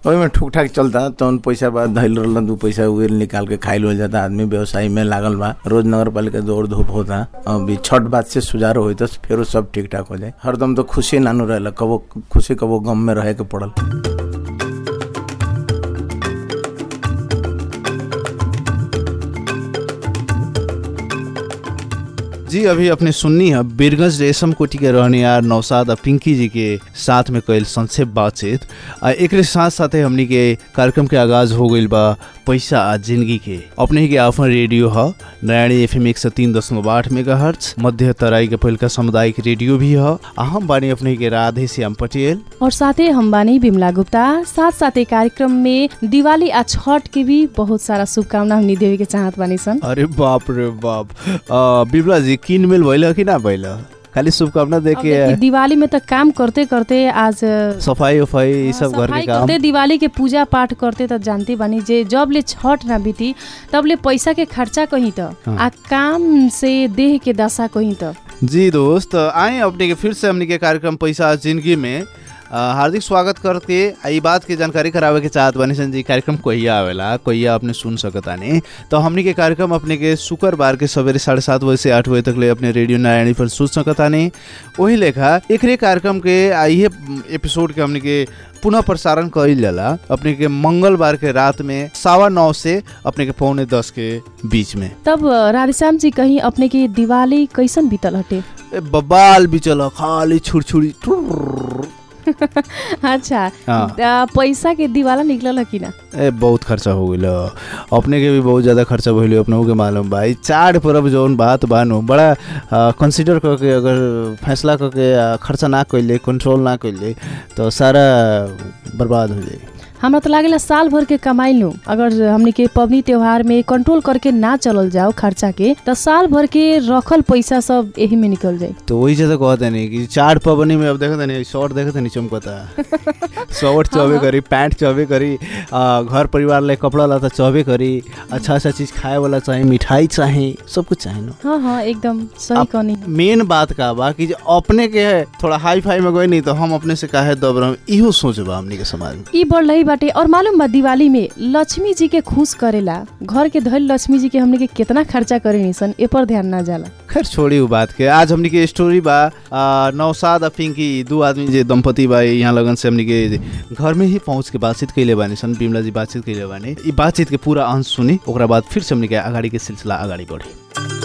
ओहिमे ठुक ठाक चलता तौन पैसा बा धैल रहल दू पैसा उहे निकाल के खाइल हो जाता आदमी व्यवसाय में लागल बा रोज नगर पालिका दौड़ धूप होता अभी छठ बात से सुधारो होई तो फिर सब ठीक ठाक हो जाए हरदम तो खुशी नानू रहेला कबो खुशी कबो गम में रहे के पड़ल जी अभी अपने सुननी है बीरगंज रेशम कोटी के रहनियार नौसाद आ पिंकी जी के साथ में कल संक्षेप बातचीत आ एक साथ साथे हमनी के कार्यक्रम के आगाज हो गईल बा पैसा आ जिंदगी के अपने ही के अपन रेडियो ह नयानी एफ एम एक सौ तीन दशमलव आठ मेगा हर्च मध्य तराई के पहिलका सामुदायिक रेडियो भी ह आ हम बानी अपने ही के राधे श्याम पटेल और साथै हम बानी बिमला गुप्ता साथ साथै कार्यक्रम में दिवाली आ छठ के भी बहुत सारा शुभकामना हमनी देवे के चाहत बानी सन अरे बाप रे बाप आ, बिमला जी किनमेल भइल कि ना भइल खाली शुभकामना दे अब के देखी, दिवाली में त काम करते करते आज सफाई उफाई ई सब घर सफाई के काम करते दिवाली के पूजा पाठ करते त जानते बानी जे जब ले छठ ना बीती तब ले पैसा के खर्चा कहीं त हाँ। आ काम से देह के दशा कहीं त जी दोस्त आए अपने के फिर से हमने के कार्यक्रम पैसा जिंदगी में अ, हार्दिक स्वागत करके आ ई बात के जानकारी करावे के चाहत बानी सन जी कार्यक्रम कहिया आवेला कहिया अपने सुन सकतानी तो हमनी के कार्यक्रम अपने के शुक्रवार के सवेरे साढ़े सात बजे से आठ बजे तक ले अपने रेडियो नारायणी पर सुन सकतानी वही लेखा एकरे कार्यक्रम के आ इहे एपिसोड के हमनी के पुनः प्रसारण कइल जाला अपने के मंगलवार के रात में सवा नौ से अपने के पौने दस के बीच में तब राधेश्याम जी कहीं अपने के दिवाली कैसन बीतल हटे ए बबाल भी चल खाली छुड़छुड़ी टुर्र। अच्छा हाँ। आ, पैसा के दिवाला निकलल ह कि ना ए बहुत खर्चा हो गइल अपने के भी बहुत ज्यादा खर्चा भइल अपने के मालूम बा ई चार परब जौन बात बानु बड़ा कंसिडर करके अगर फैसला करके आ, खर्चा ना कइले कंट्रोल ना कइले तो सारा बर्बाद हो जाई हमरा तो लागेला साल भर के कमाई नु अगर हमनी के पबनी त्योहार में कंट्रोल करके ना चलल जाओ खर्चा के तो साल भर के रखल पैसा सब यही में निकल जाए तो वही जैसे कहते नहीं कि चार पबनी में अब देखते नहीं शर्ट देखते नहीं चमकता शर्ट चौबे करी पैंट चौबे करी आ, घर परिवार ले कपड़ा लाता चौबे करी अच्छा अच्छा चीज खाए वाला चाहिए मिठाई चाहिए सब कुछ चाहिए ना हाँ हाँ एकदम सही अब कहनी मेन बात का बा कि जे अपने के है थोड़ा हाई फाई में गए नहीं तो हम अपने से काहे दब रहे इहो सोच बा हमनी के समाज में ई बढ़ रही बाटे और मालूम बा दिवाली में लक्ष्मी जी के खुश करेला घर के धैल लक्ष्मी जी के हमने के कितना खर्चा करे सन ए पर ध्यान ना जाला खैर छोड़ी उ बात के आज हमनी के स्टोरी बा आ, नौसाद आ पिंकी दू आदमी जे दंपति बा यहाँ लगन से हमनी के घर में ही पहुंच के बातचीत कैले बानी सन बिमला जी बातचीत कैले बानी ई बातचीत के पूरा अंश सुनी ओकरा बाद फिर से हमनी के अगाडि के सिलसिला अगाडि बढ़ी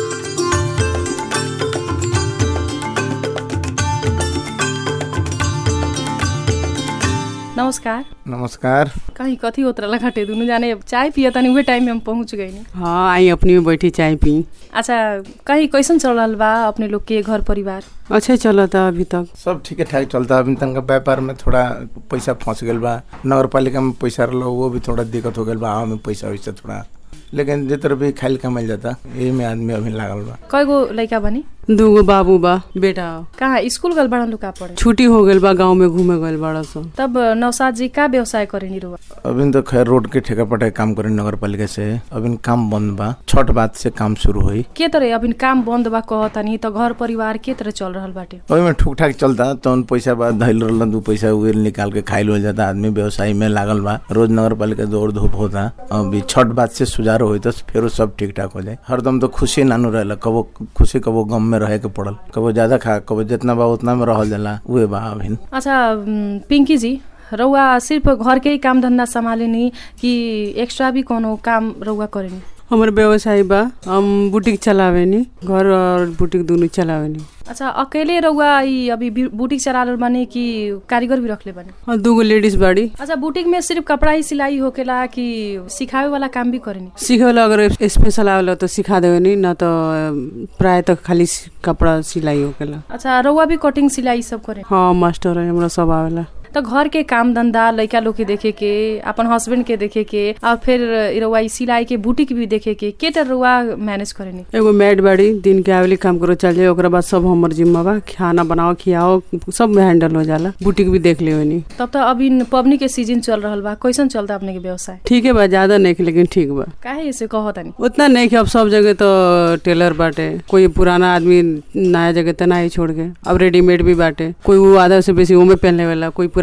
नमस्कार नमस्कार कहीं कथी होत रहला घटे दुनु जाने चाय पिया तनी उहे टाइम में हम पहुंच गइनी हाँ आई अपनी में बैठी चाय पी अच्छा कहीं कैसन चल रहल बा अपने लोग के घर परिवार अच्छा चलता अभी तक सब ठीक ठाक चलता अभी तनका व्यापार में थोड़ा पैसा फंस गल बा नगर पालिका में पैसा रहो वो भी थोड़ा दिक्कत हो गल बा आवा में पैसा वैसा थोड़ा लेकिन जे तरह भी खाइल कमाइल जाता यही में आदमी अभी लागल बा कयगो लइका बनी दूगो बाबू बा बेटा कहाँ स्कूल गल बड़ा लुका पड़े छुट्टी हो गइल बा गाँव में घूमे गइल बड़ा सन तब नौसाद जी का व्यवसाय करेनी रुआ अभी तो खैर रोड के ठेका पटाई काम करे नगर पालिका से अभी काम बंद बा छठ बात से काम शुरू हुई के तरह अभी काम बंद बा कहतनी त घर परिवार के तरह चल रहल बाटे ओहिमे ठुक ठाक चलता तौन पैसा बा धैल रहल दू पैसा उहे निकाल के खाइल हो जाता आदमी व्यवसाय में लागल बा रोज नगर पालिका दौड़ धूप होता अभी छठ बात से सुधारो होई तो फिर सब ठीक ठाक हो जाए हरदम तो खुशी नानू रहेला कबो खुशी कबो गम में रहे के पड़ल कबो ज्यादा खा कबो जितना बा उतना में रहल जाला उहे बा अभी अच्छा उम, पिंकी जी रउआ सिर्फ घर के ही काम धंधा संभालेनी कि एक्स्ट्रा भी कोनो काम रउआ करेनी हमर व्यवसाय बा हम बुटीक चलावेनी घर और बुटीक दोनों चलावेनी अच्छा अकेले रउआ ई अभी बी- बुटीक चला रहल बानी कि कारीगर भी रखले बानी और दूगो लेडीज बाड़ी अच्छा बुटीक में सिर्फ कपड़ा ही सिलाई होकेला कि सिखावे वाला काम भी करेनी सीखे वाला अगर स्पेशल आवेला तो सिखा देवेनी न तो अ, प्राय तो खाली सि- कपड़ा सिलाई होकेला अच्छा रउआ भी कटिंग सिलाई सब करे हाँ मास्टर है हमरा सब आवेला तो घर के काम धंधा लड़का लोग के देखे के अपन हस्बैंड के देखे के और फिर रउआ ई सिलाई के बुटीक भी देखे के के तर रउआ मैनेज करेनी एगो मैड बाड़ी दिन के आवेली काम करो चल जाए ओकरा बाद सब हमर जिम्मा बा खाना बनाओ खियाओ सब में हैंडल हो जाला बुटीक भी देख लेवनी तब तो अभी पबनी के सीजन चल रहल बा कैसन चलता अपने के व्यवसाय ठीक है बा ज्यादा नहीं लेकिन ठीक बा काहे ऐसे कहतनी उतना नहीं कि अब सब जगह तो टेलर बाटे कोई पुराना आदमी नया जगह तो नहीं छोड़ के अब रेडीमेड भी बाटे कोई वो आधा से बेसी उमे पहनले वाला कोई पुराना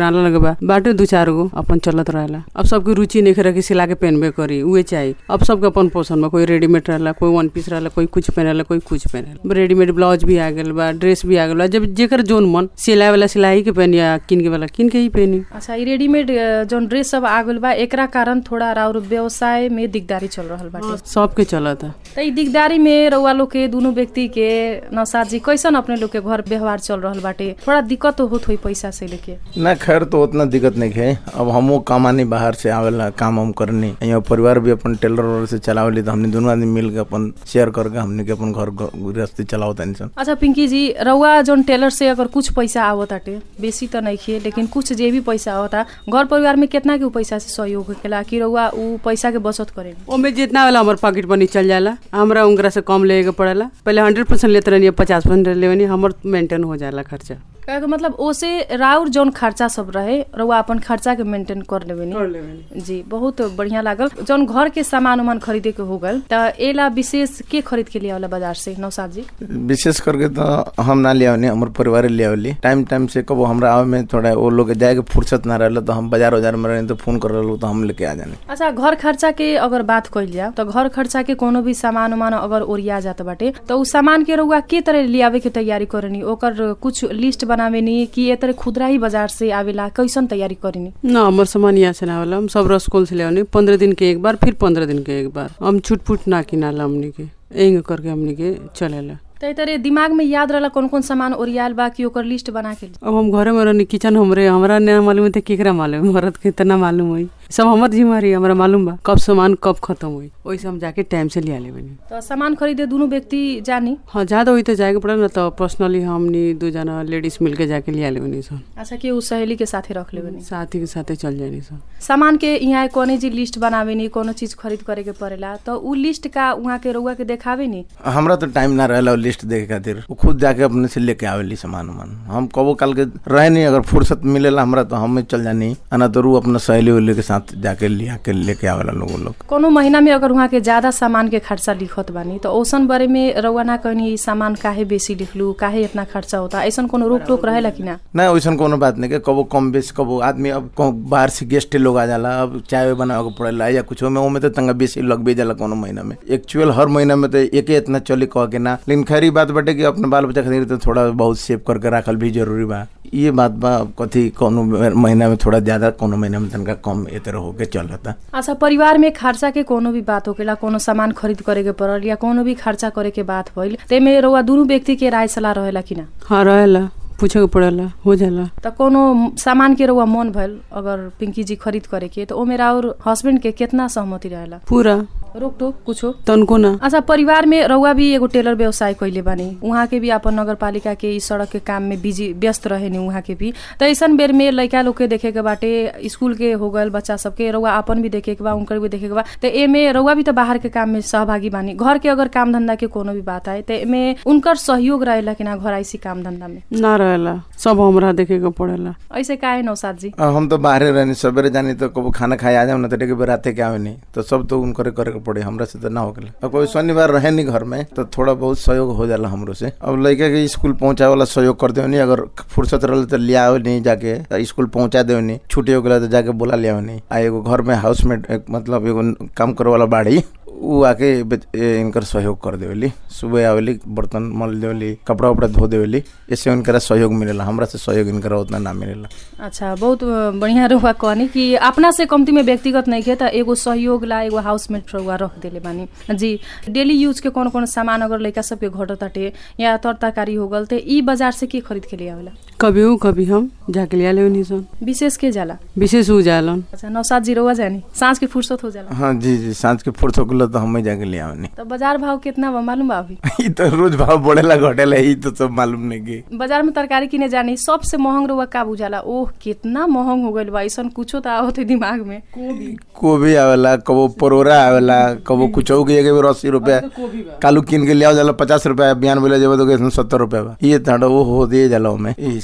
किराना लगे बा बाटे दू चार गो अपन चलत रहेला अब सबके रुचि नहीं रखे सिला के पहनबे करी उहे चाहिए अब सबके अपन पसंद बा कोई रेडीमेड रहला कोई वन पीस रहला कोई कुछ पहनेला कोई कुछ पहनेला रेडीमेड ब्लाउज भी आ गेल बा ड्रेस भी आ गेल बा जब जेकर जोन मन सिलाई वाला सिलाई के पहनी या किन के वाला किन के ही पहनी अच्छा ई रेडीमेड अ, जौन ड्रेस सब आ गइल बा एकरा कारण थोड़ा राउर व्यवसाय में दिकदारी चल रहल बाटे सबके चलता त ई दिकदारी में रउआ लोग के दुनु व्यक्ति के नौसाद जी कैसन अपने लोग के घर व्यवहार चल रहल बाटे थोड़ा दिक्कत तो होत होई पैसा से लेके ना खैर तो उतना दिक्कत नहीं है अब हमो कमानी बाहर से आवेला काम हम करनी यहाँ परिवार भी अपन टेलर वेलर से चलावली तो हमने दोनों आदमी मिल के अपन शेयर करके हमने के अपन घर ग- गृहस्थी चलाओ तनी सन अच्छा पिंकी जी रउआ जौन टेलर से अगर कुछ पैसा आवताटे बेसी त नइखे लेकिन कुछ जे भी पैसा आवता घर परिवार में केतना के उ पैसा से सहयोग होखेला कि रउआ उ पैसा के बचत करेनी ओमे जितना वाला हमार पॉकेट मनी चल जाला हमरा उनकरा से कम लेके पड़ेला पहले हंड्रेड परसेंट लेते रहनी पचास परसेंट लेवनी हमर मेंटेन हो जाला खर्चा कहे के मतलब ओसे राउर जौन खर्चा सब रहे रउआ अपन खर्चा के मेंटेन कर लेबेनी जी बहुत बढ़िया लागल जौन घर के सामान उमान खरीदे के हो गल त एला विशेष के खरीद के लिए वाला बाजार से नौसाद जी विशेष करके तो हम ना ले आवनी हमर परिवार ले आवली टाइम टाइम से कबो हमरा आवे में थोड़ा वो लोग के जाए के फुर्सत ना रहल तो हम बाजार बाजार में रहनी तो फोन कर रहलू तो हम लेके आ जानी अच्छा घर खर्चा के अगर बात कइल जाए तो घर खर्चा के कोनो भी सामान उमान अगर ओरिया जात बाटे तो उ सामान के रउआ के तरह लियावे के तैयारी करनी ओकर कुछ लिस्ट बनावेनी कि ए तरह खुदरा ही बाजार से आवेला कैसन तैयारी करनी ना हमर सामान यहाँ से ना होला हम सब रसकोल से लेवनी पंद्रह दिन के एक बार फिर पंद्रह दिन के एक बार हम छुट फुट ना किनाला हमनी के एंग करके हमनी के चलेला त ए तरह दिमाग में याद रहला कौन कौन सामान ओरियाल बा कि ओकर लिस्ट बना के अब हम घरे में रहनी किचन हमरे हमरा ना मालूम है तो केकरा मालूम है मरद के इतना मालूम हुई सब हमर जिम्मेवारी है, हमरा मालूम बा कब सामान कब खत्म हुई वैसे हम जाके टाइम से लिया लेबनी तो सामान खरीदे दुनु व्यक्ति जानी हाँ ज्यादा हुई तो जाएके पड़े ना तो पर्सनली हमनी दू जना लेडीज मिल के जाके लिया लेबनी सन अच्छा कि उ सहेली के साथे रख लेबनी साथी के साथे चल जानी सन सामान के यहाँ कोनो जी लिस्ट बनावेनी कोनो चीज खरीद करे के पड़ेला तो उ लिस्ट का उहाँ के रउआ के देखावे नी हमरा तो टाइम ना रहला लिस्ट देखे खातिर वो खुद जाके अपने से लेके आवेली सामान उमान हम कबो काल के रहे नहीं अगर फुर्सत मिलेला हमरा तो हम चल जानी आना तो रू अपना सहेली उहेली के साथ जाके लिया के लेके आवेला लोग लोग कोनो महीना में अगर वहाँ के ज्यादा सामान के खर्चा लिखत बानी तो औसन बारे में रउआ ना कहनी ई सामान काहे बेसी लिखलू काहे इतना खर्चा होता ऐसन कोनो रोक टोक रहेला कि ना ना वैसन कोनो बात नहीं के कबो कम बेसी कबो आदमी अब कहूं बाहर से गेस्ट लोग आ जाला अब चाय बनावे के पड़ेला या कुछ में ओमे तो तंगा बेसी लगबे जाला कोनो महीना में एक्चुअल हर महीना में तो एके इतना चली कह के ना लेकिन खैर ई बात बाटे कि अपने बाल बच्चा खातिर तो थोड़ा बहुत सेव करके रखल भी जरूरी बा ये बात बा अब कथी कोनो महीना में थोड़ा ज्यादा कोनो महीना में तनका कम ए तरह होके चलता अच्छा परिवार में खर्चा के कोनो भी बात होकेला कोनो सामान खरीद करे के पड़ल या कोनो भी खर्चा करे के बात भइल तेमे रउआ दुनु व्यक्ति के राय सलाह रहेला कि ना हाँ रहेला पूछे के पड़ेला हो जाला त कोनो सामान के रउआ मन भइल अगर पिंकी जी खरीद करे के तो ओमे और हस्बैंड के कितना सहमति रहेला पूरा रोक टोक कुछो तनको ना अच्छा परिवार में रउआ भी एगो टेलर व्यवसाय कैले बानी उहाँ के भी अपन नगर पालिका के ई सड़क के काम में बिजी व्यस्त रहेनी उहाँ के भी त ऐसन बेर में लइका लोग के देखे के बाटे स्कूल के हो गल बच्चा सबके रउआ अपन भी देखे के बा उनकर भी देखे के बा त एमे रउआ भी त बाहर के काम में सहभागी बानी घर के अगर काम धंधा के कोनो भी बात आए त एमे उनकर सहयोग रहेला कि ना घर आइसी काम धंधा में ना रहेला सब हमरा देखे के पड़ेला ऐसे काहे नौसाद जी अब हम तो बाहरे रहनी सवेरे जानी तो कबो खाना खाए आ जाओ ना तो डेके राते के आवे नहीं तो सब तो उनकरे करे के पड़े हमरा से तो ना होगले अब कोई शनिवार रहे नहीं घर में तो थोड़ा बहुत सहयोग हो जाला हमरो से अब लड़का के स्कूल पहुंचाए वाला सहयोग कर देवनी अगर फुर्सत रहल तो लिया नहीं जाके तो स्कूल पहुंचा देवनी छुट्टी हो गया तो जाके बोला लिया नहीं आ एगो घर में हाउस में एक मतलब एगो काम करे वाला बाड़ी उ आके बेच- ए, इनकर सहयोग कर देवेली सुबह आवेली बर्तन मल देवेली कपड़ा उपड़ा धो देवेली इससे उनकरा सहयोग मिलेला हमरा से सहयोग इनकरा उतना ना मिलेला अच्छा बहुत अ, बढ़िया रहुआ कहनी कि अपना से कम्ती में व्यक्तिगत नहीं खे त एगो सहयोग ला एगो हाउसमेट रहुआ रख देले बानी जी डेली यूज के कौन कौन सामान अगर लइका सबके घटत ताटे या तर तरकारी हो गल त ई बाजार से के खरीद के ले आवेला कभी ऊ कभी हम जाके लिया लेवनी सन विशेष के जाला विशेष ऊ जालन अच्छा नौसाद जी रहुआ जानी सांझ के फुर्सत हो जाला हाँ जी जी सांझ के फुर्सत होगला तो हमें जाके ले आवनी तो बाजार भाव कितना बा मालूम बा अभी ई तो रोज भाव बढ़ेला घटेला ई तो सब मालूम नहीं की बाजार में तरकारी किने जानी सबसे महंग रहुआ का बुझाला ओह कितना महंग हो गइल बा ऐसन कुछो त आवत है दिमाग में कोबी आवेला कबो परोरा आवेला कबो कुछो के एक बेर अस्सी रुपया कालू किन के ले आओ जाला पचास रुपया बयान बोले जब तो सत्तर रुपया बा ये ताड़ा वो हो दिए जाला में ई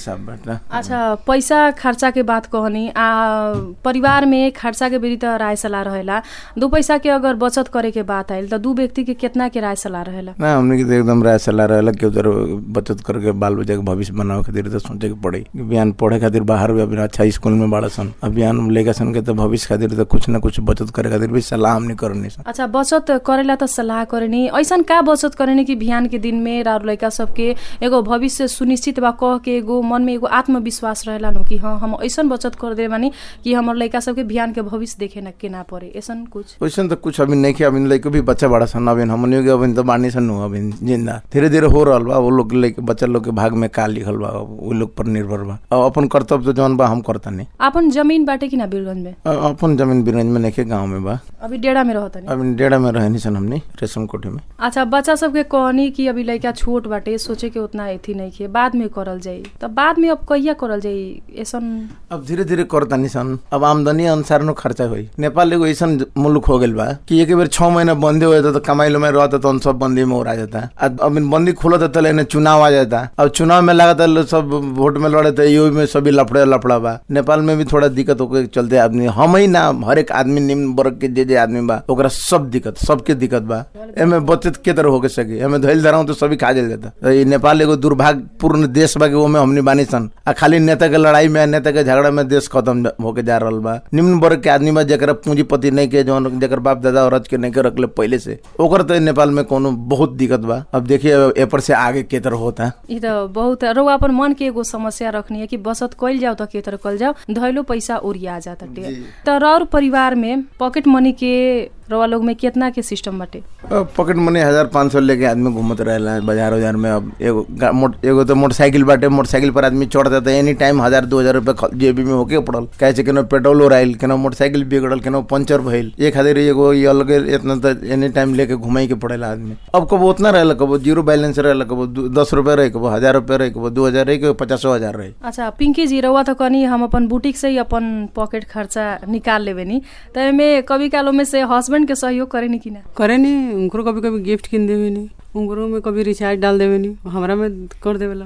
हिसाब बाटा अच्छा पैसा खर्चा के बात कहनी आ परिवार में खर्चा के बेरी त राय सलाह रहेला दू पैसा के अगर बचत करे के बात आइल त दू व्यक्ति के कितना के राय सलाह रहेला ना हमने की तो एकदम राय सलाह रहेला कि उधर बचत करके बाल बच्चा के भविष्य बनावे खातिर तो सोचे के पड़ी कि बिहान पढ़े खातिर बाहर भी अभी अच्छा स्कूल में बाड़ा सन अब बिहान लेके सन के तो भविष्य खातिर तो कुछ ना कुछ बचत करे खातिर भी सलाह हमने करनी सन अच्छा बचत करेला त सल्लाह करनी ऐसन का बचत करनी कि बिहान के दिन में राउर लड़का सबके एगो भविष्य सुनिश्चित बा कह के एगो मन में एगो आत्मविश्वास रहेला नो कि हाँ हम ऐसन बचत कर दे बानी कि हमर लड़का सबके बिहान के भविष्य देखे ना के ना पड़े ऐसन कुछ वैसे तो कुछ अभी नहीं किया अभी लड़के भी बच्चा बड़ा सन अभी हमने के अभी तो बानी सन अभी जिंदा धीरे धीरे हो रहा बा वो लोग के लड़के बच्चा लोग के भाग में का लिखल बा वो लोग पर निर्भर बा और अपन कर्तव्य तो जौन बा हम करता नहीं आपन जमीन बाटे कि ना बीरगंज में अ- अपन जमीन बिरंज में नहीं गाँव में बा अभी डेढ़ा में रहता अभी डेढ़ा में रहनी सन हमने रेशम कोठी में अच्छा बच्चा सबके कहनी कि अभी लड़का छोट बाटे सोचे के उतना एथी नहीं खे बाद में करल जाई त बाद में अब कहिया करल जाई ऐसन अब धीरे धीरे करता नहीं सन अब आमदनी अनुसार नो खर्चा होई नेपाल एगो ऐसा मुल्क हो गइल बा कि एक बेर छह महीना बंदी हो जाता तो कमाई में रहता तो सब बंदी में उड़ा जाता अब अब बंदी खुलता तो लेने चुनाव आ जाता अब चुनाव में लगातार लोग सब वोट में लड़े तो यो में सभी लफड़े लफड़ा बा नेपाल में भी थोड़ा दिक्कत होके चलते आदमी हम ही ना हर एक आदमी निम्न वर्ग के जे जे आदमी बा ओकरा सब दिक्कत सबके दिक्कत बा एमे बचत के तरह होके सके एमे धैल धराऊ तो सभी खा जाता तो ये नेपाल एगो दुर्भाग्यपूर्ण देश बा कि ओमे हमनी बानी सन आ खाली नेता के लड़ाई में नेता के झगड़ा में देश खत्म होके जा रहल बा निम्न वर्ग के आदमी बा जरा पूंजीपति नहीं के जौन जकर बाप दादा औरत के नहीं के रखले पहले से ओकर तो नेपाल में कोनो बहुत दिक्कत बा अब देखिए ए पर से आगे के तरह होता ई त बहुत रउआ अपन मन के एगो समस्या रखनी है कि बचत कइल जाओ त के तरह कइल जाओ धैलो पैसा ओरिया जाता टे त रौर परिवार में पॉकेट मनी के रउआ लोग में कितना के सिस्टम बाटे अब पॉकेट मनी हजार पाँच सौ लेके आदमी घूमत रहेला बाजार उजार में अब एगो गा- मोट- एगो तो मोटरसाइकिल बाटे मोटरसाइकिल पर आदमी चढ़ता था एनी टाइम हजार दो हजार रुपया ख- जेबी में होके पड़ल कहे छै केनो पेट्रोल ओराइल केनो मोटरसाइकिल बिगड़ल केनो पंचर भइल ये खातिर एगो ये अलगे इतना तो एनी टाइम लेके घुमाई के पड़ेला आदमी अब कबो उतना रहेला कबो जीरो बैलेंस रहेला कबो दू- दस रुपया रहे कबो हजार रुपया रहे कबो दू हजार रहे कबो पचासो हजार रहे अच्छा पिंकी जी रउआ त कनी हम अपन बुटीक से ही अपन पॉकेट खर्चा निकाल लेबे नी त एमे कभी कालो में से हस्बैंड के सहयोग करे नी कि ना करे नी उनको कभी कभी गिफ्ट किन देवे नी उनको में कभी रिचार्ज डाल देवे नी हमरा में कर देवेला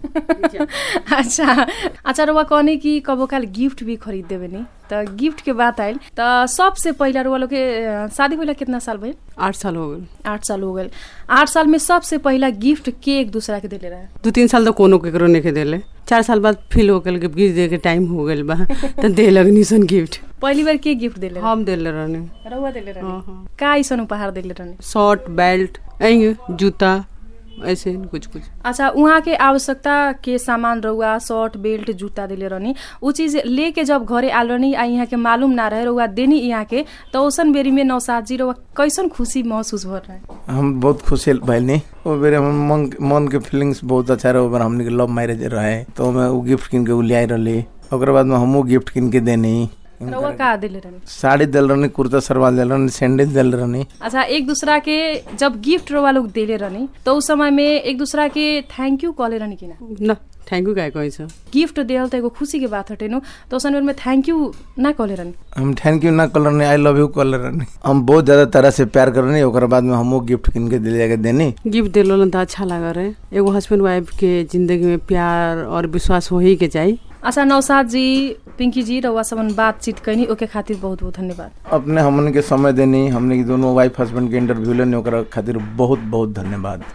अच्छा अच्छा रउआ कहनी कि कबो काल गिफ्ट भी खरीद देबे नी त गिफ्ट के बात आइल त सबसे पहिला रउआ लोग के अ, शादी भइला कितना साल भइल आठ साल हो गए आठ साल हो गए आठ साल में सबसे पहिला गिफ्ट के एक दूसरा के देले रहे दू तीन साल तो कोनो केकरो नहीं के देले चार साल बाद फील हो गल कि गिफ्ट दे के टाइम हो गल बा तो दे लगनी सन गिफ्ट पहली बार के गिफ्ट देले रहे हम देले रहने रउआ देले रहे हाँ, हाँ। का ऐसन उपहार देले रहे शर्ट बेल्ट ऐंगे जूता ऐसे कुछ कुछ अच्छा उहाँ के आवश्यकता के सामान रउआ शर्ट बेल्ट जूता देले रहनी उ चीज लेके जब घरे आल रहनी आ यहाँ के मालूम ना रहे रउआ देनी यहाँ के त ओसन बेरी में नौसाद जी रउआ कैसन खुशी महसूस भर रहे हम बहुत खुशी भइल नी वो बेरे हम मन मन के फीलिंग्स बहुत अच्छा रहे ओबर हमने के लव मैरिज रहे तो मैं वो गिफ्ट किन के उ लियाई रहली ओकर बाद में हमहू गिफ्ट किन के देनी रउआ का देले रहनी साड़ी दिल रहनी कुर्ता सलवार दिल रहनी सैंडल दिल रहनी अच्छा एक दूसरा के जब गिफ्ट रउआ लोग देले रहनी तो उस समय में एक दूसरा के थैंक यू कहले रहनी कि ना न थैंक यू काय कहे छ गिफ्ट देल त एगो खुशी के बात हटे नु तो उस में थैंक यू ना कहले रहनी हम थैंक यू ना कल रहनी आई लव यू कल रहनी हम बहुत ज्यादा तरह से प्यार कर रहनी ओकर बाद में हमहू गिफ्ट किन के दिल जाके देनी गिफ्ट दिलो त अच्छा लगा रहे एगो हस्बैंड वाइफ के जिंदगी में प्यार और विश्वास हो ही के चाहिए अच्छा नौसाद जी पिंकी जी रउआ सबन बातचीत कैनी ओके खातिर बहुत बहुत धन्यवाद अपने हमन के समय देनी हमने के दोनों वाइफ हस्बैंड के इंटरव्यू लेनी ओकरा खातिर बहुत बहुत धन्यवाद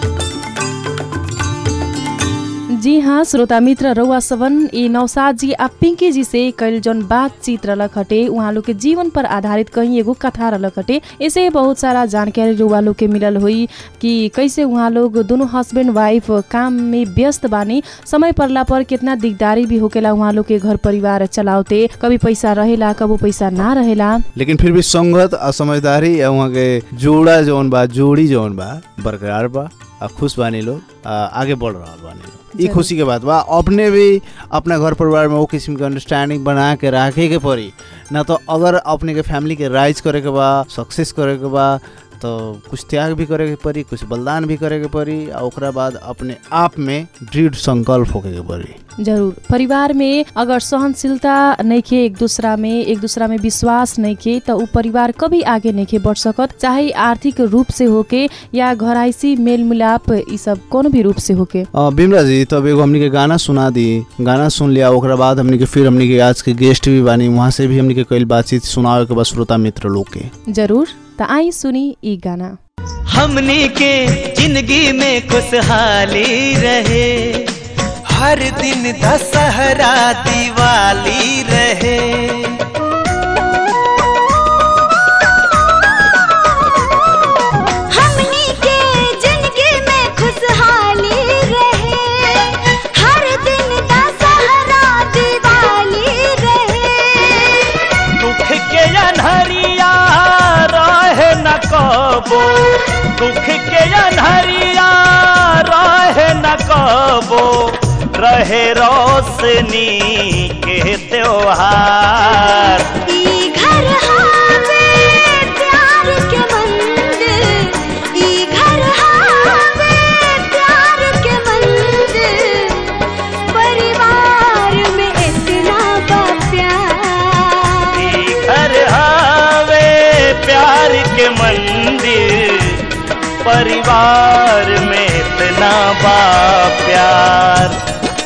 जी हाँ श्रोता मित्र रउआ सबन ई नौसाद जी आ पिंकी जी से कैल जौन बातचीत रहलक हटे उहाँ लोग के जीवन पर आधारित कहीं एगो कथा रहलक हटे ऐसे बहुत सारा जानकारी रउआ लोग के मिलल हुई कि कैसे उहाँ लोग दोनों हस्बैंड वाइफ काम में व्यस्त बानी समय पड़ला पर कितना दिकदारी भी होकेला उहाँ लोग के घर परिवार चलावते कभी पैसा रहेला कबो पैसा ना रहेला लेकिन फिर भी संगत आ समझदारी आ वहाँ के जोड़ा जौन बा जोड़ी जौन बा बरकरार बा आ खुश बानी लोग आ, आगे बढ़ रहा बानी लोग ई जरूर। खुशी के बात बा अपने भी अपना घर परिवार में वो किस्म के अंडरस्टैंडिंग बना के रखे के पड़ी ना तो अगर अपने के फैमिली के राइज करे के बा सक्सेस करे के बा तो कुछ त्याग भी करे के पड़ी कुछ बलिदान भी करे के पड़ी आ ओकरा बाद अपने आप में दृढ़ संकल्प होके के पड़ी जरूर परिवार में अगर सहनशीलता नइखे एक दूसरा में एक दूसरा में विश्वास नइखे त ऊ परिवार कभी आगे नइखे बढ़ सकत चाहे आर्थिक रूप से होके या घराइसी मेल मिलाप ई सब कोनो भी रूप से होके अ, बिमला जी तब एगो हमनी के गाना सुना दी गाना सुन लिया ओकरा बाद हमनी के फिर हमनी के आज के गेस्ट भी बानी वहाँ से भी हमनी के कई बातचीत सुनावे के बाद श्रोता मित्र लोग के जरूर त आई सुनी ई गाना हमनी के जिंदगी में खुशहाली रहे हर दिन दशहरा दिवाली रहे हमनी के जिंदगी में खुशहाली रहे हर दिन दशहरा दिवाली रहे दुख के अनहरिया रहे न कबो दुख के अनहरिया रहे न कबो रहे रोशनी के त्योहार ई घर हावे प्यार के मंदिर ई घर हावे प्यार के मंदिर परिवार में इतना बा प्यार ई घर हवे प्यार के मंदिर परिवार में इतना बा प्यार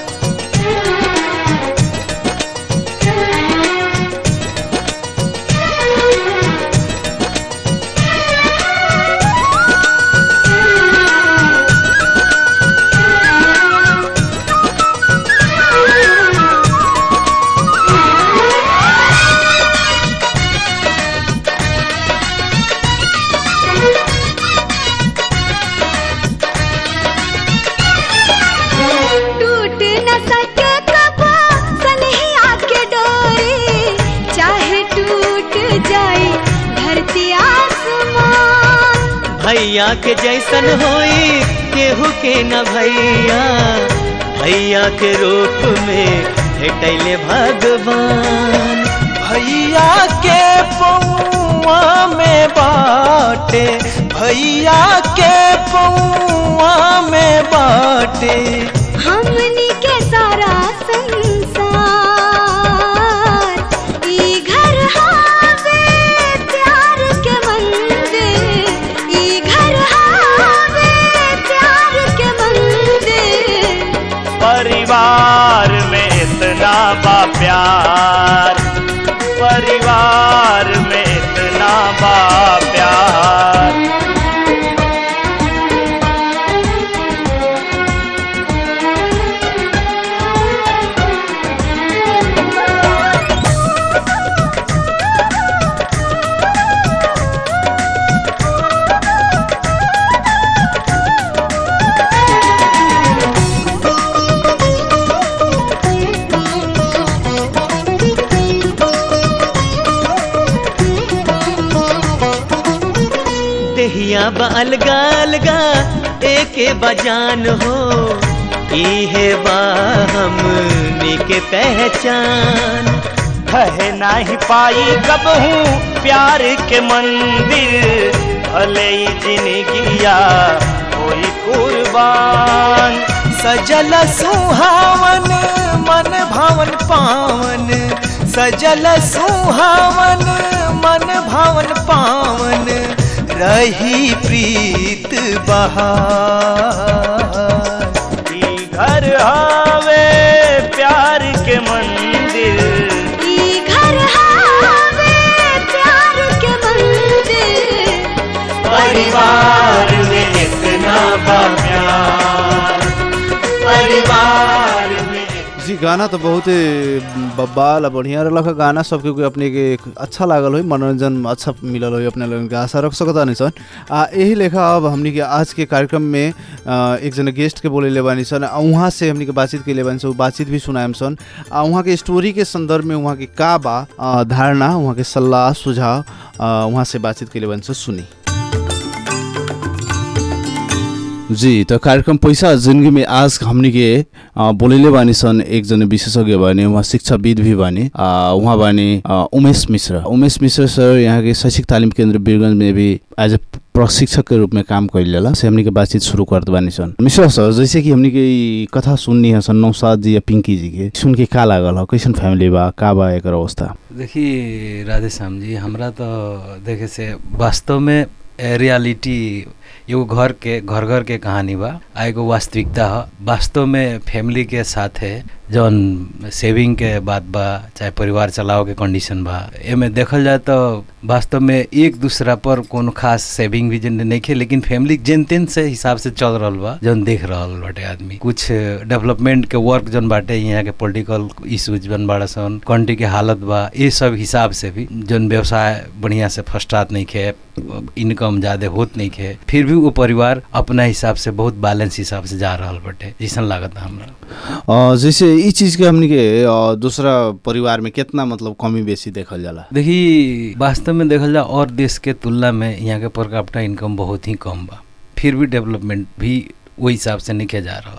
टूट न सके कबो सनहिया के डोरी चाहे टूट जाए धरती आसमान भैया के जैसन होई केहू के न भैया भैया के रूप में भेटैले भगवान भैया के पौआ में बाटे भैया के पौआ में बाटे हमनी के सारा संसार ई घर हावे प्यार के मंदिर ई घर हावे प्यार के मंदिर परिवार में इतना बा प्यार परिवार में इतना बा प्यार देहिया बा अलगा अलगा एके बजान हो इहे बा हमनी के पहचान कहे नाही पाई कब हूँ प्यार के मंदिर भले ही जिंदगिया कोई कुर्बान सजल सुहावन मन भावन पावन सजल सुहावन मन भावन पावन रही प्रीत बहार ई घर हवे प्यार के मंदिर ई घर हावे प्यार के मंदिर परिवार में इतना बा प्यार परिवार में जी गाना तो बहुत ही बब्बाल आ बढ़िया रहलक है गाना सबके कोई अपने के एक अच्छा लागल होई मनोरंजन अच्छा मिलल होई अपने लोगन के आशा रख सकता नहीं सन आ यही लेखा अब हमनी के आज के कार्यक्रम में आ, एक जना गेस्ट के बोले ले बानी सन आ वहाँ से हमनी के बातचीत के ले बानी सन उ बातचीत भी सुनाएम सन आ वहाँ के स्टोरी के संदर्भ में वहाँ के का बा आ, धारणा वहाँ के सलाह सुझाव आ, वहाँ से बातचीत के ले बानी सन सुनी जी तो कार्यक्रम पैसा जिंदगी में आज हमनी के अ, बोलेले बानी सन एकजना विशेषज्ञ बानी उहाँ शिक्षाविद भी बानी अ, उहाँ बानी अ, उमेश मिश्र उमेश मिश्र सर यहाँ के शैक्षिक तालिम केन्द्र वीरगंज में भी एज ए प्रशिक्षक के रूप में काम कैल जाला से हमनी के बातचीत शुरू करत बानी सन मिश्रा सर जैसे कि हमनी के ई कथा सुननी है सन नौसाद जी या पिंकी जी के सुन के का लागल हो कैसन फैमिली बा का बा एकर अवस्था देखिए राधे श्याम जी हमरा तो देखे से वास्तव में ए, रियलिटी एगो घर के घर घर के कहानी बा आ एगो वास्तविकता ह वास्तव में फैमिली के साथे जौन सेविंग के बात बा चाहे परिवार चलाओ के कंडीशन बा एमे देखल जाए तो वास्तव में एक दूसरा पर कोनो खास सेविंग भी जन नइखे लेकिन फैमिली जेन तेन से हिसाब से चल रहल बा जौन देख रहल बाटे आदमी कुछ डेवलपमेंट के वर्क जौन बाटे यहाँ के पॉलिटिकल इश्यूज जौन बाड़ा सन कंट्री के हालत बा ये सब हिसाब से भी जौन व्यवसाय बढ़िया से फस्टात नहीं खे इनकम ज्यादा होत नहीं खे फिर भी वो परिवार अपना हिसाब से बहुत बैलेंस हिसाब से जा रहल बाटे जैसन लागत हमरा अ, जैसे ई चीज के हमनी के अ, दूसरा परिवार में कितना मतलब कमी बेसी देखल जाला देखी वास्तव में देखल जाए और देश के तुलना में यहाँ के पर कैपिटा इनकम बहुत ही कम बा फिर भी डेवलपमेंट भी वही हिसाब से नहीं किया जा रहा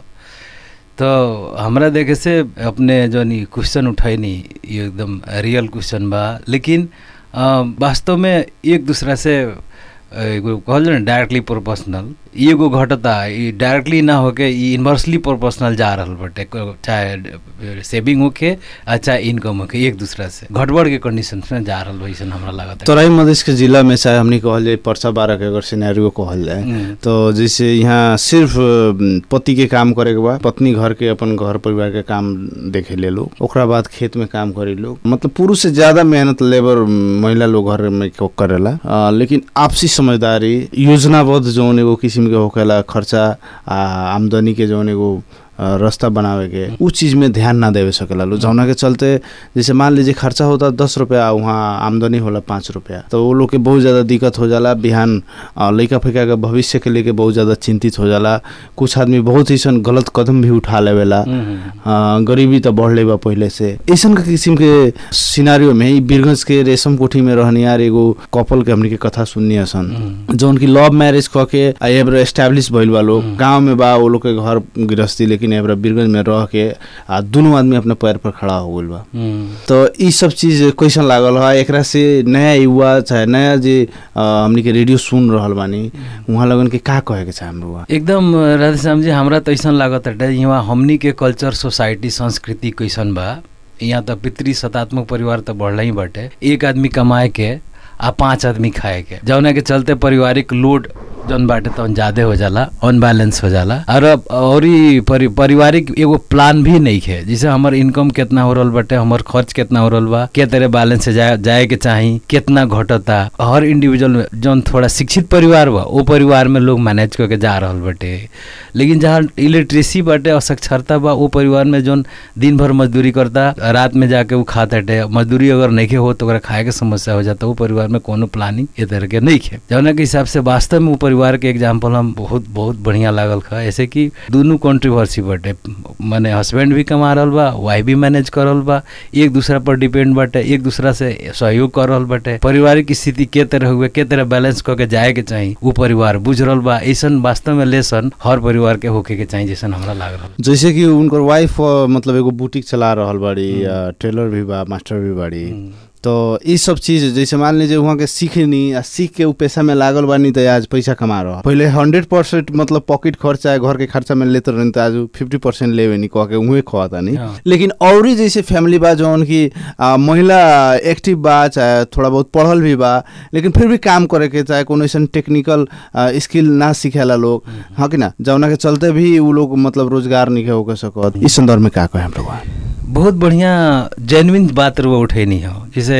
तो हमरा देखे से अपने जो नी क्वेश्चन उठैनी ये एकदम रियल क्वेश्चन बा लेकिन अ, वास्तव में एक दूसरा से अ, एगो कहल जाए ना डायरेक्टली प्रोपोर्शनल ई एगो घटता ई डायरेक्टली ना होके ई इन्वर्सली प्रोपोर्शनल जा रहल बाटे को- चाहे सेविंग होके आ चाहे इनकम होके एक दूसरा से घटबड़ के कंडीशन में जा रहल वैसन हमरा लागत है तराई मधेश के जिला में चाहे हमनी कहल जाए परसा बारह के अगर सिनेरियो कहल जाए हम्म। तो जैसे यहाँ सिर्फ अ, पति के काम करे के बा पत्नी घर के अपन घर परिवार के काम देखे ले लोग ओकरा बाद खेत में काम करे लोग मतलब पुरुष से ज्यादा मेहनत लेबर महिला लोग घर में को करेला अ, लेकिन आपसी समझदारी योजनाबद्ध जौन एगो किसिम के होखेला खर्चा आ आमदनी के जौन एगो अ, रास्ता बनावे के उ चीज में ध्यान ना देवे सकेला लोग जौना के चलते जैसे मान लीजिए खर्चा होता दस रुपया वहाँ आमदनी होला पाँच रुपया तो वो लोग के बहुत ज़्यादा दिक्कत हो जाला बिहान अ, लइका फैका के भविष्य के लेके बहुत ज़्यादा चिंतित हो जाला कुछ आदमी बहुत ऐसन गलत कदम भी उठा लेवेला हम्म। अ, गरीबी तो बढ़ले बा पहले से ऐसन के किसिम के सिनारियो में ई बीरगंज के रेशम कोठी में रहनियार एगो कपल के हमनी के कथा सुननी सन जौन की लव मैरिज क के आ एबरा एस्टैब्लिश भइल बा लोग गांव में बा वो लोग के घर गृहस्थी लेकिन एबरा बीरगंज में रह के आ दुनू आदमी अपने पैर पर खड़ा हो गइल बा हम्म। तो ई सब चीज कैसन लागल है एकरा से नया युवा चाहे नया जे अ, हमनी के रेडियो सुन रहल बानी उहाँ लगन के का कहे के चाहे हमरो एकदम राधेश्याम जी हमरा तो ऐसा लागत है यहाँ हमनी के कल्चर सोसाइटी संस्कृति कैसन बा यहाँ तो पितृ सतात्मक परिवार तो बढ़ला ही बाटे एक आदमी कमाए के आ पांच आदमी खाए के जौना के चलते पारिवारिक लोड जौन बाटे तौन ज्यादा हो जाला अनबैलेंस हो जाला और अब और ई परि, पारिवारिक एगो प्लान भी नहीं है जैसे हमर इनकम कितना हो रहल बाटे हमर खर्च कितना हो रहल बा के तरह बैलेंस से जाए जाए के चाही कितना घटता हर इंडिविजुअल जौन थोड़ा शिक्षित परिवार बा वो परिवार में लोग मैनेज करके जा रहल बाटे लेकिन जहाँ इलेक्ट्रेसी बाटे असक्षरता बा वो परिवार में जौन दिन भर मजदूरी करता रात में जाके वो खाता टे मजदूरी अगर नहीं हो तो ओकरा खाए के समस्या हो जाता वो परिवार में कोनो प्लानिंग ये तरह के नहीं है जौना के हिसाब से वास्तव में वो परिवार के एग्जाम्पल हम बहुत बहुत बढ़िया लागल खा ऐसे कि दोनों कंट्रोवर्सी बाटे माने हस्बैंड भी कमा रहल बा वाइफ भी मैनेज कर रहल बा एक दूसरा पर डिपेंड बाटे एक दूसरा से सहयोग कर रहल बाटे पारिवारिक स्थिति के तरह हुए के तरह बैलेंस करके जाए के चाही वो परिवार बुझ रहल बा ऐसन वास्तव में लेसन हर परिवार के होके के चाही जैसन हमरा लाग रहल जैसे कि उनकर वाइफ मतलब एगो बुटीक चला रहल बाड़ी या टेलर भी बा मास्टर भी बाड़ी तो ई सब चीज जैसे मान लीजिए वहाँ के सीखनी आ सीख के उ पेशा में लागल बानी तो आज पैसा कमा रहा पहले हंड्रेड परसेंट मतलब पॉकेट खर्चा घर के खर्चा में लेते रहनी तो आज फिफ्टी परसेंट लेवे नहीं कह के उहे खोता नहीं हाँ। लेकिन और ही जैसे फैमिली बा जौन की आ, महिला एक्टिव बा चाहे थोड़ा बहुत पढ़ल भी बा लेकिन फिर भी काम करे के चाहे कोनो ऐसा टेक्निकल स्किल ना सीखेला लोग हाँ कि ना जौना के चलते भी उ लोग मतलब रोजगार नहीं होके सकत इस संदर्भ में का कहे हम लोग बहुत बढ़िया जेन्युइन बात रुआ उठैनी हो जैसे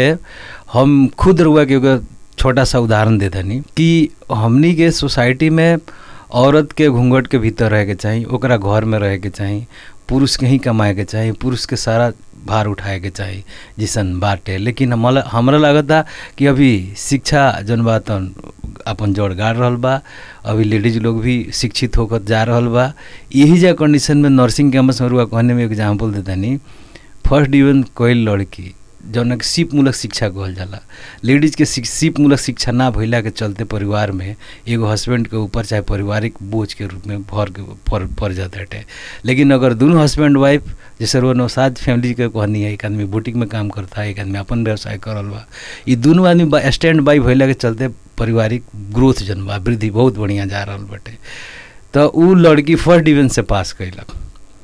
हम खुद रुआ के एगो छोटा सा उदाहरण दे दनी कि हमनी के सोसाइटी में औरत के घूंघट के भीतर रहे के चाही ओकरा घर में रहे के चाही पुरुष के ही कमाए के चाही पुरुष के सारा भार उठाए के चाही जिसन बाटे लेकिन हमरा हमरा लागता कि अभी शिक्षा जौन बा तौन अपन जोड़ गाड़ रहल बा अभी लेडीज लोग भी शिक्षित होकर जा रहल बा यही जा कंडीशन में नर्सिंग कैंपस में रुआ कहने में एग्जाम्पल देतानी फर्स्ट डिवीजन कोई लड़की जौन कि सिप मूलक शिक्षा कहल जाला लेडीज के शिक- सिप मूलक शिक्षा ना भइला के चलते परिवार में एगो हस्बैंड के ऊपर चाहे पारिवारिक बोझ के रूप में भर के पड़ पड़ जाता है लेकिन अगर दोनों हस्बैंड वाइफ जैसे रो नौसाद फैमिली के कहनी है एक आदमी बुटीक में काम करता है एक आदमी अपन व्यवसाय करल बा ये दोनों आदमी स्टैंड बाई भइला के चलते पारिवारिक ग्रोथ जन बा वृद्धि बहुत बढ़िया जा रहल बाटे तो उ लड़की फर्स्ट डिवीजन से पास कैलक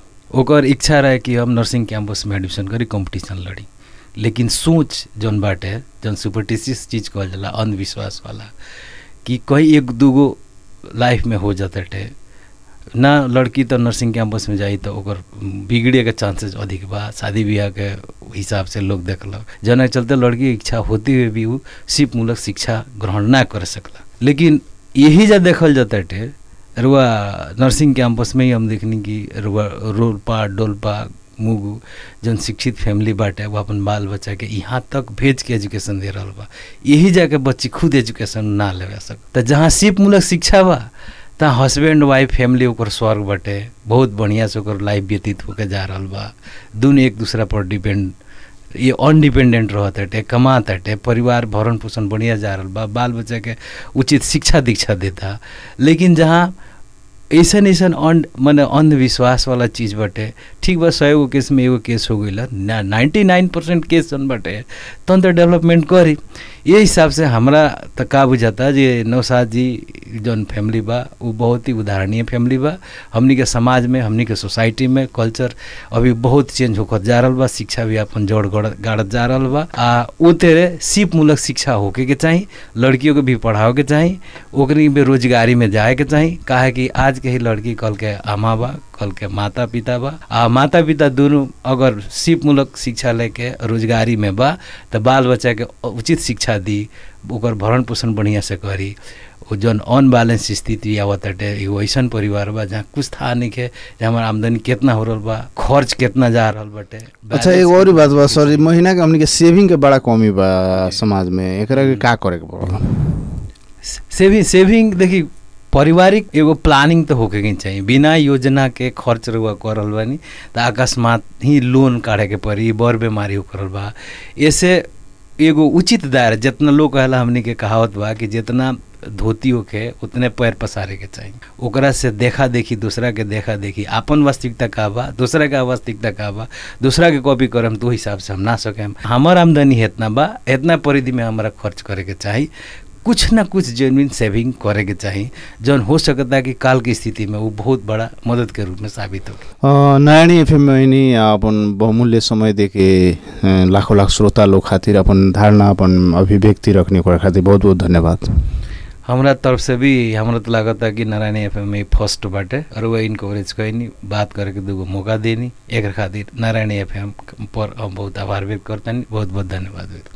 ओकर इच्छा रहे कि हम नर्सिंग कैंपस में एडमिशन करी कंपटीशन लड़ी लेकिन सोच जौन बाटे जौन सुपरटिशियस चीज़ कहल जाला अंधविश्वास वाला कि कहीं एक दूगो लाइफ में हो जाता है ना लड़की तो नर्सिंग कैंपस में जाई तो ओकर बिगड़े के चांसेस अधिक बा शादी ब्याह के हिसाब से लोग देखलक जना के चलते लड़की के इच्छा होते हुए भी उ सिप मूलक शिक्षा ग्रहण ना कर सकला लेकिन यही जा देखल जाता है रुआ नर्सिंग कैंपस में ही हम देखनी कि रुआ रोलपा डोलपा मुगु जौन शिक्षित फैमिली बाटे वो अपन बाल बच्चा के यहाँ तक भेज के एजुकेशन दे रहल बा यही जाके बच्ची खुद एजुकेशन ना लेवे सक तो जहाँ सिप मूलक शिक्षा बा तहाँ हस्बैंड वाइफ फैमिली ओकर स्वर्ग बाटे बहुत बढ़िया से ओकर लाइफ व्यतीत होके जा रहल बा दुनू एक दूसरा पर डिपेंड ये अनडिपेंडेंट रहत हटे कमात हटे परिवार भरण पोषण बढ़िया जा रहल बा बाल बच्चा के उचित शिक्षा दीक्षा देता लेकिन जहाँ ऐसन ऐसन अन मने अंधविश्वास वाला चीज़ बाटे ठीक बा सौ गो केस में एगो केस हो गई ना नाइन्टी नाइन परसेंट केस जन बाटे तहन तो डेवलपमेंट करी ये हिसाब से हमरा तो का बुझाता जे नौसाद जी जौन फैमिली बा वो बहुत ही उदाहरणीय फैमिली बा हमनी के समाज में हमनी के सोसाइटी में कल्चर अभी बहुत चेंज होकर जा रहल बा शिक्षा भी अपन जोड़ गड़- गाड़त जा रहल बा आ वो तेरे सिप मूलक शिक्षा होके के चाही लड़कियों के भी पढ़ाओ के चाही ओकरी बेरोजगारी में जाए के चाही काहे कि आज के ही लड़की कल के आमा बा कल के माता पिता बा आ माता पिता दोनों अगर सिप मूलक शिक्षा लेके रोजगारी में बा तो बाल बच्चा के उचित शिक्षा दी ओकर भरण पोषण बढ़िया से करी वो जौन अनबैलेंस स्थिति आवत हटे एगो ऐसन परिवार बा जहाँ कुछ था नहीं के जे हमार आमदनी कितना हो रहल बा खर्च कितना जा रहल बाटे अच्छा एक और ही बात बा सॉरी महीना के हमनी के सेविंग के बड़ा कमी बा समाज में एकरा के का करे के पड़ल सेविंग सेविंग देखी पारिवारिक एगो प्लानिंग तो होके के चाहिए बिना योजना के खर्च रुआ करल बानी तो अकस्मात ही लोन काढ़े के पड़ी बर बीमारी हो करल बा ऐसे एगो उचित दायरा जितना लोग कहला हमनी के कहावत बा कि जितना धोती होके उतने पैर पसारे के चाहिए ओकरा से देखा देखी दूसरा के देखा देखी आपन वास्तविकता का बा दूसरा के वास्तविकता का बा दूसरा के कॉपी करम तो हिसाब से हम ना सकेम हमर आमदनी इतना बा इतना परिधि में हमारा खर्च करे के चाही कुछ ना कुछ जेन्युइन सेविंग करे के चाही जौन हो सकता कि काल की स्थिति में वो बहुत बड़ा मदद के रूप में साबित हो नयानी एफएम में नि अपन बहुमूल्य समय देके अ, लाखों लाख श्रोता लोग खातिर अपन धारणा अपन अभिव्यक्ति रखने को खातिर बहुत बहुत धन्यवाद हमरा तरफ से भी हमरा तो लागता कि नारायण एफ में फर्स्ट बाटे और वह इनकवरेज कैनी बात करे के दूगो मौका देनी एक खातिर नारायण एफ पर हम बहुत आभार व्यक्त करतनी बहुत बहुत धन्यवाद व्यक्त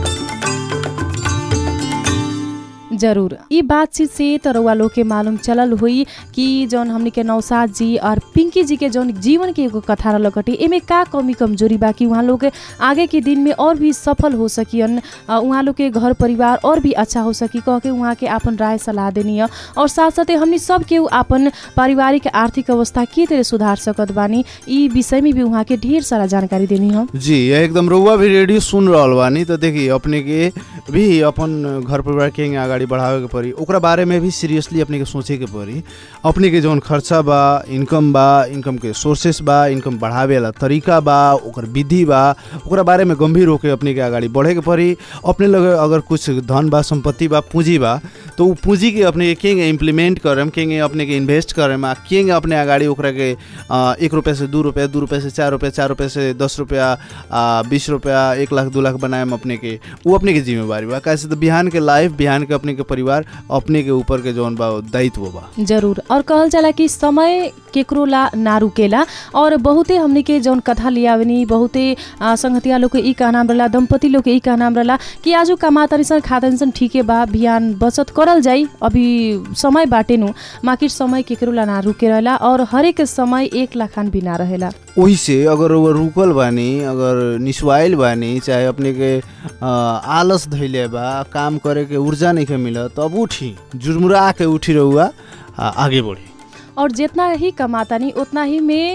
जरूर ई बातचीत से तो रउआ लोग के मालूम चलल हुई कि जौन हमनी के नौसाद जी और पिंकी जी के जौन जीवन के एगो कथा रहल कटी एमे का कमी कमजोरी बा कि उहाँ लोग के आगे के दिन में और भी सफल हो सकियन अ, उहाँ लोग के घर परिवार और भी अच्छा हो सकी कह के उहाँ के आपन राय सलाह देनी है और साथ साथे हमनी सब के आपन पारिवारिक आर्थिक अवस्था के तरह सुधार सकत बानी ई विषय में भी उहाँ के ढेर सारा जानकारी देनी है जी यह एकदम रउआ भी रेडियो सुन रहल बानी तो देखिए अपने के भी अपन घर परिवार के अगाडि बढ़ावे के पड़ी ओकरा बारे में भी सीरियसली अपने के सोचे के पड़ी अपने के जौन खर्चा बा इनकम बा इनकम के सोर्सेस बा इनकम बढ़ावे वाला तरीका बा ओकर विधि बा ओकरा बारे में गंभीर होके अपने के अगाडि बढ़े के पड़ी अपने लगे अगर कुछ धन बा संपत्ति बा पूंजी बा तो उ पूंजी के अपने के केंगे इम्प्लीमेंट करम केंगे अपने के इन्वेस्ट करम आ केंगे अपने अगाडि ओकरा के अ, एक रुपये से दू रुपये दू रुपये से चार रुपये चार रुपये से दस रुपया आ, बीस रुपया एक लाख दू लाख बनाएम अपने के वो अपने के जिम्मेवारी बा कैसे तो बिहान के लाइफ बिहान के अपने के परिवार अपने के ऊपर के जौन बा दायित्व बा जरूर और कहल जाला कि समय केकरो ला ना रुकेला और बहुते हमनी के जौन कथा लियावनी बहुते आ, संगतिया लोग के ई का नाम रहला दंपति लोग के ई का नाम रहला कि आजु कमातनी सन खातनी सन ठीके बा बिहान बचत करल जाई अभी समय बाटे नु माकिर समय केकरो ला ना रुके रहेला और हरेक समय एक लाखान भी ना रहेला वही से अगर वो रुकल बानी अगर निस्वाइल बानी चाहे अपने के अ, आलस धैले बा काम करे के ऊर्जा नहीं के मिलत तब उठी जुर्मुरा के उठी रहुआ आ, आगे बढ़ी और जितना ही कमातानी उतना ही में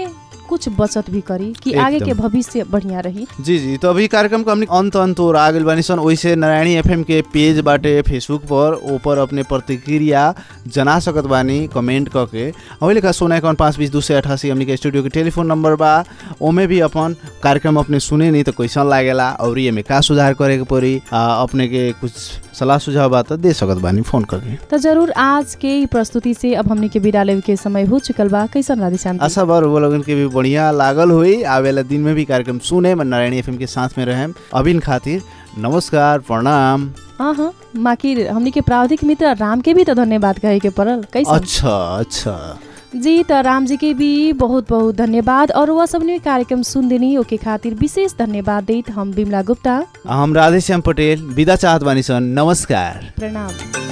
कुछ बचत भी करी कि आगे एकदम। के भविष्य बढ़िया रही जी जी तो अभी कार्यक्रम को हमने अंत अंत और आ गइल बानी सन वैसे नारायणी एफएम के पेज बाटे फेसबुक पर ऊपर अपने प्रतिक्रिया जना सकत बानी कमेंट करके अभी लिखा सोना इक्यावन पाँच बीस दू सौ अठासी हमने के स्टूडियो के टेलीफोन नंबर बा ओमे भी अपन कार्यक्रम अपने सुने नहीं तो कैसन लागेला और ये में का सुधार करे के पड़ी आ, अपने के कुछ सलाह सुझाव बा तो दे सकत बानी फोन करके तो जरूर आज के ई प्रस्तुति से अब हमने के विदा लेवे के समय हो चुकल बा कैसन राधे शांति आशा बार वो लोगन के भी बढ़िया लागल हुई आवेला दिन में भी कार्यक्रम सुने मैं नारायणी एफएम के साथ में रहें अभिन खातिर नमस्कार प्रणाम हाँ हाँ माकिर हमने के प्राविधिक मित्र राम के भी तो धन्यवाद कहे के पड़ल कैसन अच्छा अच्छा जी त राम जी के भी बहुत बहुत धन्यवाद और वह सबने कार्यक्रम सुन देनी ओके खातिर विशेष धन्यवाद देत हम बिमला गुप्ता हम राधेश्याम पटेल विदा चाहत बानी सन नमस्कार प्रणाम